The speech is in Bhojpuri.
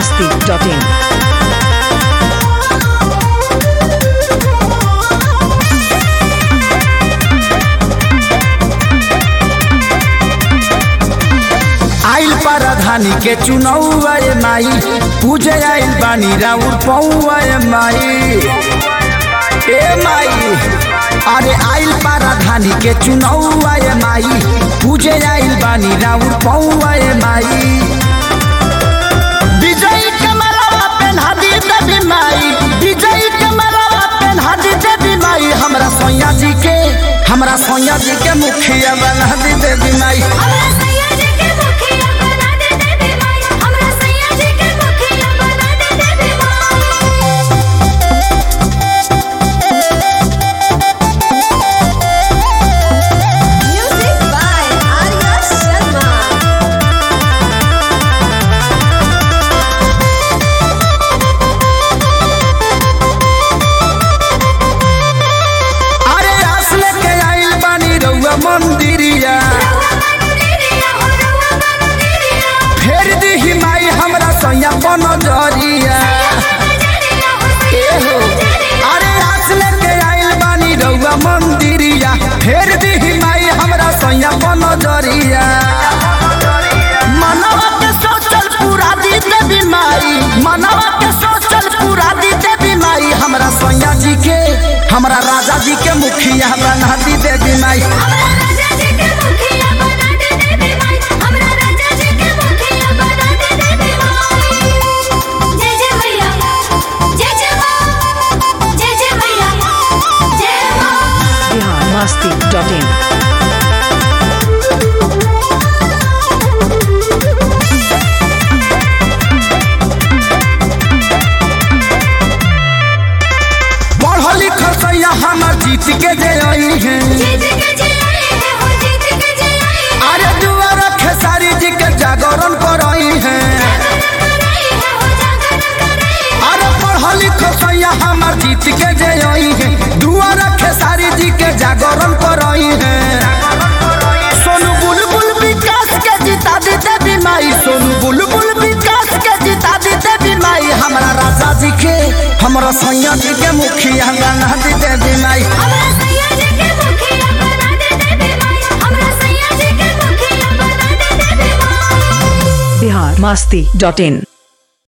masti.in. आइल परधानी के चुनौआ ए माई पूजे आइल बानी राउर पौआ ए माई ए माई अरे आइल परधानी के चुनौआ ए माई पूजे आइल बानी राउर पौआ ए माई विजयी कमलवा पेन्हा दी देवी माई विजयी कमलवा पेन्हा दी देवी माई हमरा सोया जी के हमरा सोया जी के मुखिया बना दी देवी माई हमरा सैया जी के मुखिया बना दे देवी माई हमरा सैया जी के मुखिया बना दे देवी माई म्यूजिक बाय आर्या शर्मा अरे आस लेके आइल बानी रउआ मंदिरिया फेर दीही माई हमरा सैया पन जरिया ए हो अरे आस लेके आइल बानी रउआ मंदिरिया फेर दीही माई हमरा सैया पन जरिया मनवा के सोचल पूरा दी देवी माई मनवा के सोचल पूरा दी देवी माई हमरा सैया जी के हमरा राजा जी के मुखिया बना दी देवी माई हमरा राजा जी के मुखिया बना दे देवी माई हमरा राजा जी के मुखिया बना दे देवी माई जय जय मैया जय जय मां जय जय मैया जय मां Bihar masti.in. पढ़ल लिखल सैया हमर जीत के जे आई है जीत के जलाई है हो जीत के जलाई है अरे दुआर खेसारी जी के जागरण करई है कराई है हो जागरण कराई है अरे पढ़ल लिखल सैया हमर जीत के जे आई है दुआर खेसारी जी के जागरण करई है सोनू बुलबुल विकास के जिता दी देवी माई सोनू बुलबुल विकास के जिता दी देवी माई हमरा राजा जी के हमरा सैया जी के मुखिया बना दी देवी माई हमरा सैया जी के मुखिया बना दे देवी माई हमरा सैया जी के मुखिया बना दे देवी माई Bihar masti.in.